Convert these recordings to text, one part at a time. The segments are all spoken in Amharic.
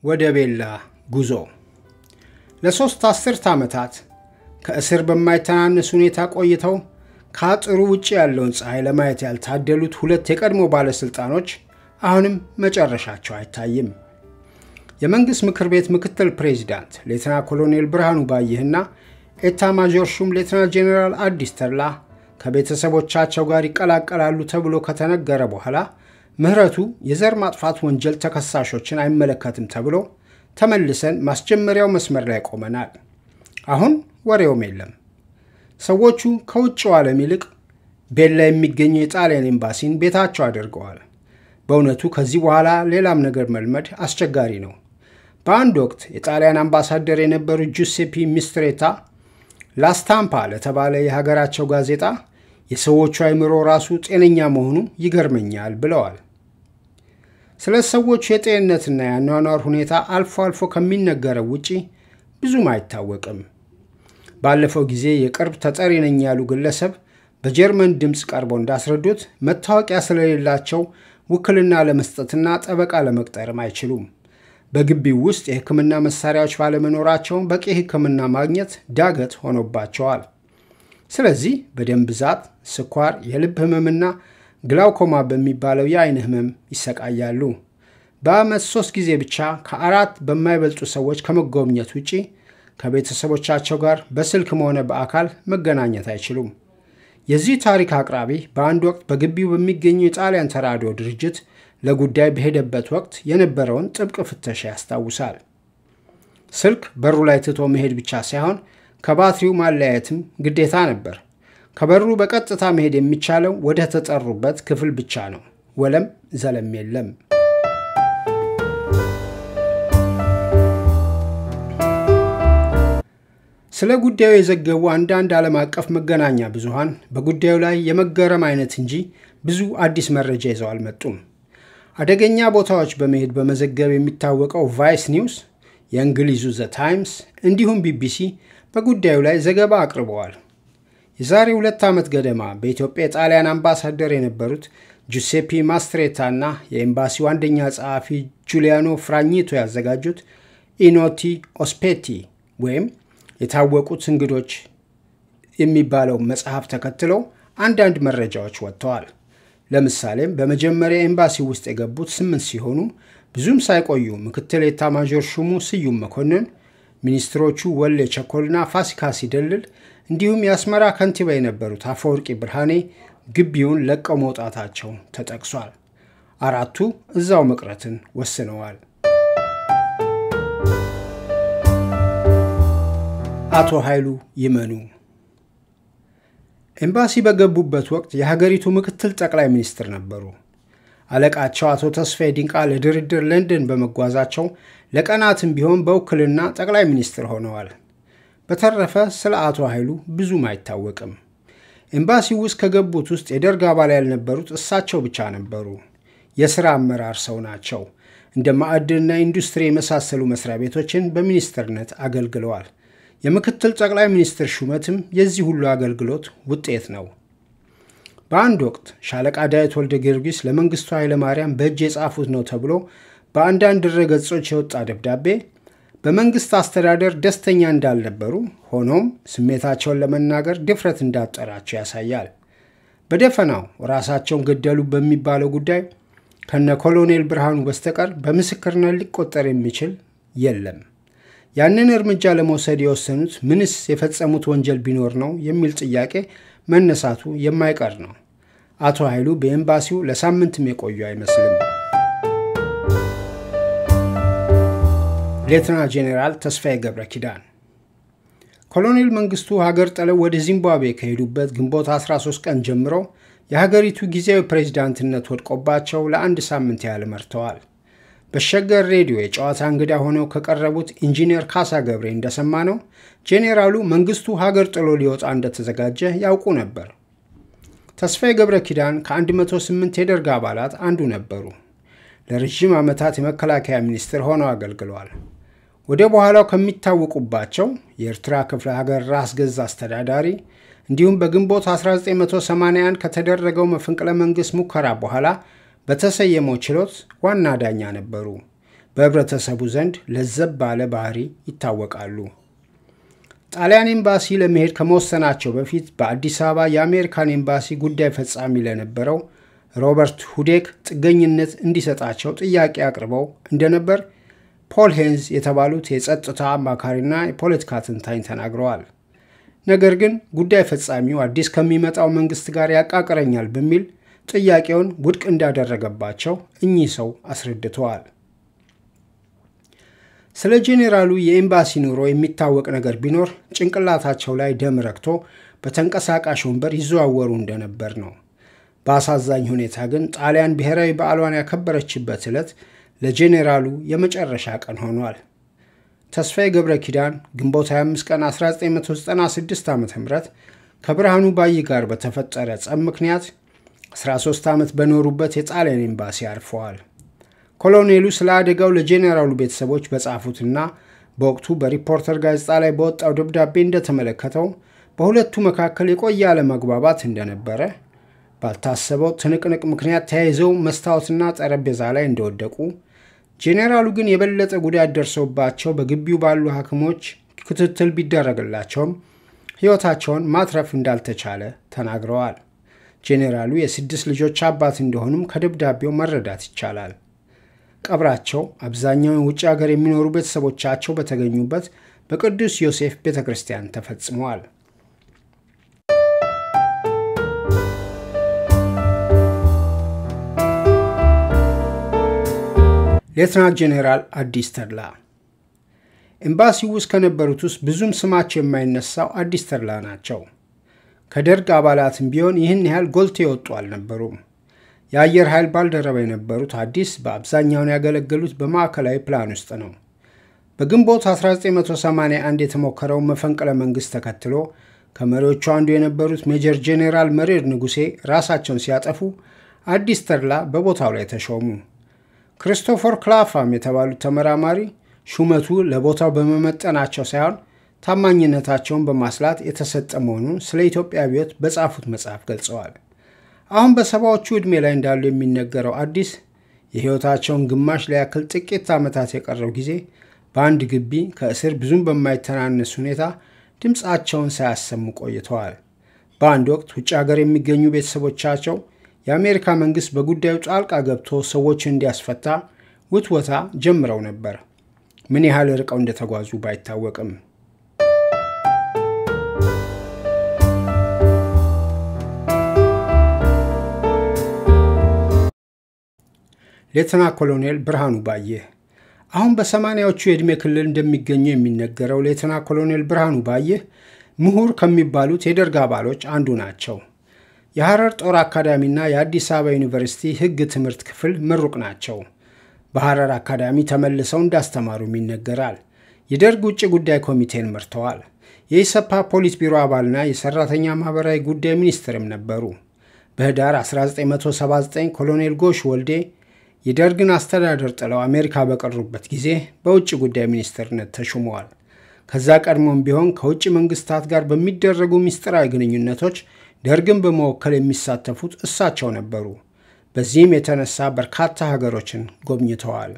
ወደ ቤላ ጉዞ ለሦስት አስርት ዓመታት ከእስር በማይተናነስ ሁኔታ ቆይተው ከአጥሩ ውጭ ያለውን ፀሐይ ለማየት ያልታደሉት ሁለት የቀድሞ ባለሥልጣኖች አሁንም መጨረሻቸው አይታይም። የመንግሥት ምክር ቤት ምክትል ፕሬዚዳንት ሌተና ኮሎኔል ብርሃኑ ባይህና ኤታ ማዦር ሹም ሌተና ጄኔራል አዲስ ተድላ ከቤተሰቦቻቸው ጋር ይቀላቀላሉ ተብሎ ከተነገረ በኋላ ምህረቱ የዘር ማጥፋት ወንጀል ተከሳሾችን አይመለከትም ተብሎ ተመልሰን ማስጀመሪያው መስመር ላይ ቆመናል። አሁን ወሬውም የለም። ሰዎቹ ከውጭው ዓለም ይልቅ ቤላ የሚገኘው የጣሊያን ኤምባሲን ቤታቸው አድርገዋል። በእውነቱ ከዚህ በኋላ ሌላም ነገር መልመድ አስቸጋሪ ነው። በአንድ ወቅት የጣሊያን አምባሳደር የነበሩት ጁሴፒ ሚስትሬታ ላስታምፓ ለተባለ የሀገራቸው ጋዜጣ የሰዎቹ አይምሮ ራሱ ጤነኛ መሆኑ ይገርመኛል ብለዋል። ስለ ሰዎቹ የጤንነትና የአኗኗር ሁኔታ አልፎ አልፎ ከሚነገረው ውጪ ብዙም አይታወቅም። ባለፈው ጊዜ የቅርብ ተጠሪ ነኝ ያሉ ግለሰብ በጀርመን ድምፅ ቀርበው እንዳስረዱት መታወቂያ ስለሌላቸው ውክልና ለመስጠትና ጠበቃ ለመቅጠርም አይችሉም። በግቢው ውስጥ የሕክምና መሳሪያዎች ባለመኖራቸው በቂ ሕክምና ማግኘት ዳገት ሆኖባቸዋል። ስለዚህ በደም ብዛት፣ ስኳር፣ የልብ ህመምና ግላውኮማ በሚባለው የአይን ህመም ይሰቃያሉ። በዓመት ሶስት ጊዜ ብቻ ከአራት በማይበልጡ ሰዎች ከመጎብኘት ውጪ ከቤተሰቦቻቸው ጋር በስልክም ሆነ በአካል መገናኘት አይችሉም። የዚህ ታሪክ አቅራቢ በአንድ ወቅት በግቢው በሚገኘው የጣሊያን ተራድኦ ድርጅት ለጉዳይ በሄደበት ወቅት የነበረውን ጥብቅ ፍተሻ ያስታውሳል። ስልክ በሩ ላይ ትቶ መሄድ ብቻ ሳይሆን ከባትሪው ማለያየትም ግዴታ ነበር። ከበሩ በቀጥታ መሄድ የሚቻለው ወደ ተጠሩበት ክፍል ብቻ ነው። ወለም ዘለም የለም። ስለ ጉዳዩ የዘገቡ አንዳንድ ዓለም አቀፍ መገናኛ ብዙሃን በጉዳዩ ላይ የመገረም አይነት እንጂ ብዙ አዲስ መረጃ ይዘው አልመጡም። አደገኛ ቦታዎች በመሄድ በመዘገብ የሚታወቀው ቫይስ ኒውስ፣ የእንግሊዙ ዘ ታይምስ እንዲሁም ቢቢሲ በጉዳዩ ላይ ዘገባ አቅርበዋል። የዛሬ ሁለት ዓመት ገደማ በኢትዮጵያ የጣሊያን አምባሳደር የነበሩት ጁሴፒ ማስትሬታ እና የኤምባሲው አንደኛ ጸሐፊ ጁሊያኖ ፍራኝቶ ያዘጋጁት ኢኖቲ ኦስፔቲ ወይም የታወቁት እንግዶች የሚባለው መጽሐፍ ተከትለው አንዳንድ መረጃዎች ወጥተዋል። ለምሳሌም በመጀመሪያ ኤምባሲ ውስጥ የገቡት ስምንት ሲሆኑ ብዙም ሳይቆዩ ምክትል ኤታማዦር ሹሙ ስዩም መኮንን፣ ሚኒስትሮቹ ወሌ ቸኮልና ፋሲካ ሲደልል እንዲሁም የአስመራ ከንቲባ የነበሩት አፈወርቂ ብርሃኔ ግቢውን ለቀው መውጣታቸው ተጠቅሷል። አራቱ እዛው መቅረትን ወስነዋል። አቶ ኃይሉ ይመኑ ኤምባሲ በገቡበት ወቅት የሀገሪቱ ምክትል ጠቅላይ ሚኒስትር ነበሩ። አለቃቸው አቶ ተስፋዬ ዲንቃ ለድርድር ለንደን በመጓዛቸው ለቀናትም ቢሆን በውክልና ጠቅላይ ሚኒስትር ሆነዋል። በተረፈ ስለ አቶ ኃይሉ ብዙም አይታወቅም። ኤምባሲው ውስጥ ከገቡት ውስጥ የደርግ አባል ያልነበሩት እሳቸው ብቻ ነበሩ። የሥራ አመራር ሰው ናቸው። እንደ ማዕድንና ኢንዱስትሪ የመሳሰሉ መስሪያ ቤቶችን በሚኒስትርነት አገልግለዋል። የምክትል ጠቅላይ ሚኒስትር ሹመትም የዚህ ሁሉ አገልግሎት ውጤት ነው። በአንድ ወቅት ሻለቃ ዳዊት ወልደ ጊዮርጊስ ለመንግስቱ ኃይለማርያም በእጅ የጻፉት ነው ተብሎ በአንዳንድ ድረገጾች የወጣ ደብዳቤ በመንግስት አስተዳደር ደስተኛ እንዳልነበሩ፣ ሆኖም ስሜታቸውን ለመናገር ድፍረት እንዳጠራቸው ያሳያል። በደፈናው ራሳቸውን ገደሉ በሚባለው ጉዳይ ከነ ኮሎኔል ብርሃኑ በስተቀር በምስክርነት ሊቆጠር የሚችል የለም። ያንን እርምጃ ለመውሰድ የወሰኑት ምንስ የፈጸሙት ወንጀል ቢኖር ነው የሚል ጥያቄ መነሳቱ የማይቀር ነው። አቶ ኃይሉ በኤምባሲው ለሳምንትም የቆዩ አይመስልም። ሌተና ጄኔራል ተስፋዬ ገብረ ኪዳን ኮሎኔል መንግስቱ ሀገር ጥለው ወደ ዚምባብዌ ከሄዱበት ግንቦት 13 ቀን ጀምሮ የሀገሪቱ ጊዜያዊ ፕሬዚዳንትነት ወድቆባቸው ለአንድ ሳምንት ያህል መርተዋል። በሸገር ሬዲዮ የጨዋታ እንግዳ ሆነው ከቀረቡት ኢንጂነር ካሳ ገብሬ እንደሰማ ነው ጄኔራሉ መንግስቱ ሀገር ጥሎ ሊወጣ እንደተዘጋጀ ያውቁ ነበር። ተስፋዬ ገብረ ኪዳን ከ108 የደርግ አባላት አንዱ ነበሩ። ለረዥም ዓመታት የመከላከያ ሚኒስትር ሆነው አገልግለዋል። ወደ በኋላው ከሚታወቁባቸው የኤርትራ ክፍለ ሀገር ራስ ገዝ አስተዳዳሪ እንዲሁም በግንቦት 1981 ከተደረገው መፈንቅለ መንግሥት ሙከራ በኋላ በተሰየመው ችሎት ዋና ዳኛ ነበሩ። በህብረተሰቡ ዘንድ ለዘብ ባለ ባህሪ ይታወቃሉ። ጣሊያን ኤምባሲ ለመሄድ ከመወሰናቸው በፊት በአዲስ አበባ የአሜሪካን ኤምባሲ ጉዳይ ፈጻሚ ለነበረው ሮበርት ሁዴክ ጥገኝነት እንዲሰጣቸው ጥያቄ አቅርበው እንደነበር ፖል ሄንዝ የተባሉት የጸጥታ አማካሪና የፖለቲካ ትንታኝ ተናግረዋል። ነገር ግን ጉዳይ ፈጻሚው አዲስ ከሚመጣው መንግስት ጋር ያቃቅረኛል በሚል ጥያቄውን ውድቅ እንዳደረገባቸው እኚህ ሰው አስረድተዋል። ስለ ጄኔራሉ የኤምባሲ ኑሮ የሚታወቅ ነገር ቢኖር ጭንቅላታቸው ላይ ደም ረግቶ በተንቀሳቃሽ ወንበር ይዘዋወሩ እንደነበር ነው። በአሳዛኝ ሁኔታ ግን ጣሊያን ብሔራዊ በዓሏን ያከበረችበት ዕለት ለጄኔራሉ የመጨረሻ ቀን ሆኗል። ተስፋዬ ገብረ ኪዳን ግንቦት 25 ቀን 1996 ዓ ም ከብርሃኑ ባይ ጋር በተፈጠረ ጸብ ምክንያት 13 ዓመት በኖሩበት የጣሊያን ኤምባሲ አርፈዋል። ኮሎኔሉ ስለ አደጋው ለጄኔራሉ ቤተሰቦች በጻፉትና በወቅቱ በሪፖርተር ጋዜጣ ላይ በወጣው ደብዳቤ እንደተመለከተው በሁለቱ መካከል የቆየ አለመግባባት እንደነበረ፣ ባልታሰበው ትንቅንቅ ምክንያት ተያይዘው መስታወትና ጠረጴዛ ላይ እንደወደቁ፣ ጄኔራሉ ግን የበለጠ ጉዳት ደርሶባቸው በግቢው ባሉ ሐኪሞች ክትትል ቢደረግላቸውም ሕይወታቸውን ማትረፍ እንዳልተቻለ ተናግረዋል። ጄኔራሉ የስድስት ልጆች አባት እንደሆኑም ከደብዳቤው መረዳት ይቻላል። ቀብራቸው አብዛኛውን ውጭ ሀገር የሚኖሩ ቤተሰቦቻቸው በተገኙበት በቅዱስ ዮሴፍ ቤተ ክርስቲያን ተፈጽመዋል። ሌትናንት ጄኔራል አዲስ ተድላ ኤምባሲው ውስጥ ከነበሩት ውስጥ ብዙም ስማቸው የማይነሳው አዲስ ተድላ ናቸው። ከደርግ አባላትም ቢሆን ይህን ያህል ጎልቶ የወጡ አልነበሩም። የአየር ኃይል ባልደረባ የነበሩት አዲስ በአብዛኛውን ያገለገሉት በማዕከላዊ ፕላን ውስጥ ነው። በግንቦት 1981 የተሞከረውን መፈንቅለ መንግሥት ተከትሎ ከመሪዎቹ አንዱ የነበሩት ሜጀር ጄኔራል መሬድ ንጉሴ ራሳቸውን ሲያጠፉ አዲስ ተድላ በቦታው ላይ ተሾሙ። ክሪስቶፈር ክላፋም የተባሉት ተመራማሪ ሹመቱ ለቦታው በመመጠናቸው ሳይሆን ታማኝነታቸውን በማስላት የተሰጠ መሆኑን ስለ ኢትዮጵያ አብዮት በጻፉት መጽሐፍ ገልጸዋል። አሁን በሰባዎቹ ዕድሜ ላይ እንዳሉ የሚነገረው አዲስ የሕይወታቸውን ግማሽ ሊያክል ጥቂት ዓመታት የቀረው ጊዜ በአንድ ግቢ ከእስር ብዙም በማይተናነስ ሁኔታ ድምፃቸውን ሳያሰሙ ቆይተዋል። በአንድ ወቅት ውጭ ሀገር የሚገኙ ቤተሰቦቻቸው የአሜሪካ መንግሥት በጉዳዩ ጣልቃ ገብቶ ሰዎችን እንዲያስፈታ ውትወታ ጀምረው ነበር። ምን ያህል ርቀው እንደተጓዙ ባይታወቅም ሌተና ኮሎኔል ብርሃኑ ባየህ አሁን በሰማንያዎቹ የዕድሜ ክልል እንደሚገኙ የሚነገረው ሌተና ኮሎኔል ብርሃኑ ባየህ ምሁር ከሚባሉት የደርግ አባሎች አንዱ ናቸው። የሐረር ጦር አካዳሚና የአዲስ አበባ ዩኒቨርሲቲ ሕግ ትምህርት ክፍል ምሩቅ ናቸው። በሐረር አካዳሚ ተመልሰው እንዳስተማሩም ይነገራል። የደርግ ውጭ ጉዳይ ኮሚቴን መርተዋል። የኢሰፓ ፖሊስ ቢሮ አባልና የሰራተኛ ማኅበራዊ ጉዳይ ሚኒስትርም ነበሩ። በህዳር 1979 ኮሎኔል ጎሽ ወልዴ የደርግን አስተዳደር ጥለው አሜሪካ በቀሩበት ጊዜ በውጭ ጉዳይ ሚኒስትርነት ተሹመዋል። ከዛ ቀድሞም ቢሆን ከውጭ መንግስታት ጋር በሚደረጉ ምስጢራዊ ግንኙነቶች ደርግን በመወከል የሚሳተፉት እሳቸው ነበሩ። በዚህም የተነሳ በርካታ ሀገሮችን ጎብኝተዋል።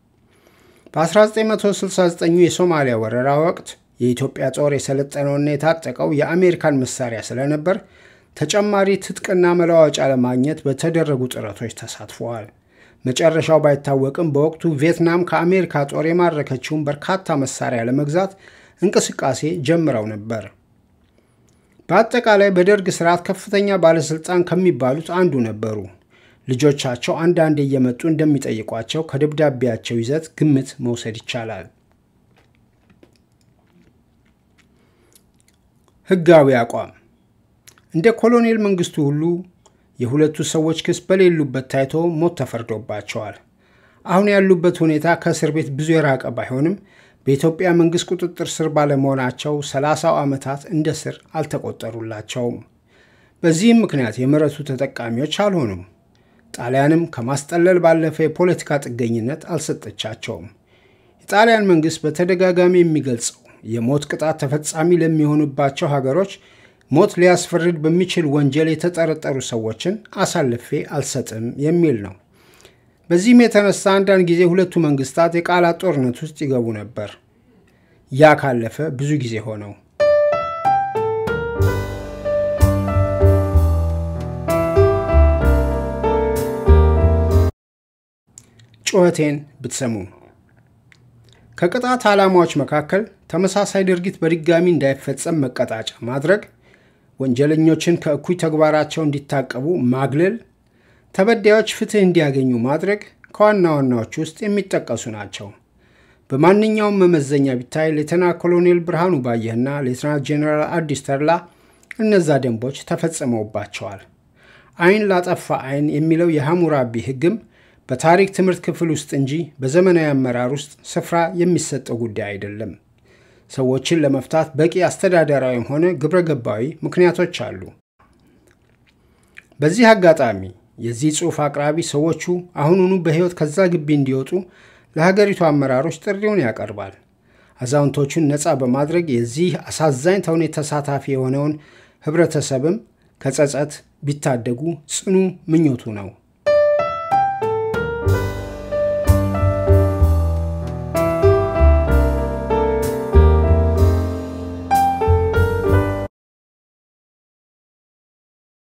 በ1969 የሶማሊያ ወረራ ወቅት የኢትዮጵያ ጦር የሰለጠነውና የታጠቀው የአሜሪካን መሳሪያ ስለነበር ተጨማሪ ትጥቅና መለዋወጫ ለማግኘት በተደረጉ ጥረቶች ተሳትፈዋል። መጨረሻው ባይታወቅም በወቅቱ ቪየትናም ከአሜሪካ ጦር የማረከችውን በርካታ መሳሪያ ለመግዛት እንቅስቃሴ ጀምረው ነበር። በአጠቃላይ በደርግ ስርዓት ከፍተኛ ባለስልጣን ከሚባሉት አንዱ ነበሩ። ልጆቻቸው አንዳንዴ እየመጡ እንደሚጠይቋቸው ከደብዳቤያቸው ይዘት ግምት መውሰድ ይቻላል። ህጋዊ አቋም እንደ ኮሎኔል መንግስቱ ሁሉ የሁለቱ ሰዎች ክስ በሌሉበት ታይቶ ሞት ተፈርዶባቸዋል። አሁን ያሉበት ሁኔታ ከእስር ቤት ብዙ የራቀ ባይሆንም በኢትዮጵያ መንግስት ቁጥጥር ስር ባለመሆናቸው ሰላሳው ዓመታት እንደ ስር አልተቆጠሩላቸውም። በዚህም ምክንያት የምህረቱ ተጠቃሚዎች አልሆኑም። ጣሊያንም ከማስጠለል ባለፈ የፖለቲካ ጥገኝነት አልሰጠቻቸውም። የጣሊያን መንግስት በተደጋጋሚ የሚገልጸው የሞት ቅጣት ተፈጻሚ ለሚሆኑባቸው ሀገሮች ሞት ሊያስፈርድ በሚችል ወንጀል የተጠረጠሩ ሰዎችን አሳልፌ አልሰጥም የሚል ነው። በዚህም የተነሳ አንዳንድ ጊዜ ሁለቱ መንግስታት የቃላት ጦርነት ውስጥ ይገቡ ነበር። ያ ካለፈ ብዙ ጊዜ ሆነው። ጩኸቴን ብትሰሙ ከቅጣት ዓላማዎች መካከል ተመሳሳይ ድርጊት በድጋሚ እንዳይፈጸም መቀጣጫ ማድረግ፣ ወንጀለኞችን ከእኩይ ተግባራቸው እንዲታቀቡ ማግለል፣ ተበዳዮች ፍትህ እንዲያገኙ ማድረግ ከዋና ዋናዎች ውስጥ የሚጠቀሱ ናቸው። በማንኛውም መመዘኛ ቢታይ ሌተና ኮሎኔል ብርሃኑ ባየህና ሌተና ጄኔራል አዲስ ተድላ እነዛ ደንቦች ተፈጽመውባቸዋል። ዓይን ላጠፋ ዓይን የሚለው የሐሙራቢ ሕግም በታሪክ ትምህርት ክፍል ውስጥ እንጂ በዘመናዊ አመራር ውስጥ ስፍራ የሚሰጠው ጉዳይ አይደለም። ሰዎችን ለመፍታት በቂ አስተዳደራዊም ሆነ ግብረ ገባዊ ምክንያቶች አሉ። በዚህ አጋጣሚ የዚህ ጽሑፍ አቅራቢ ሰዎቹ አሁኑኑ በሕይወት ከዛ ግቢ እንዲወጡ ለሀገሪቱ አመራሮች ጥሪውን ያቀርባል። አዛውንቶቹን ነፃ በማድረግ የዚህ አሳዛኝ ተውኔት ተሳታፊ የሆነውን ህብረተሰብም ከጸጸት ቢታደጉ ጽኑ ምኞቱ ነው።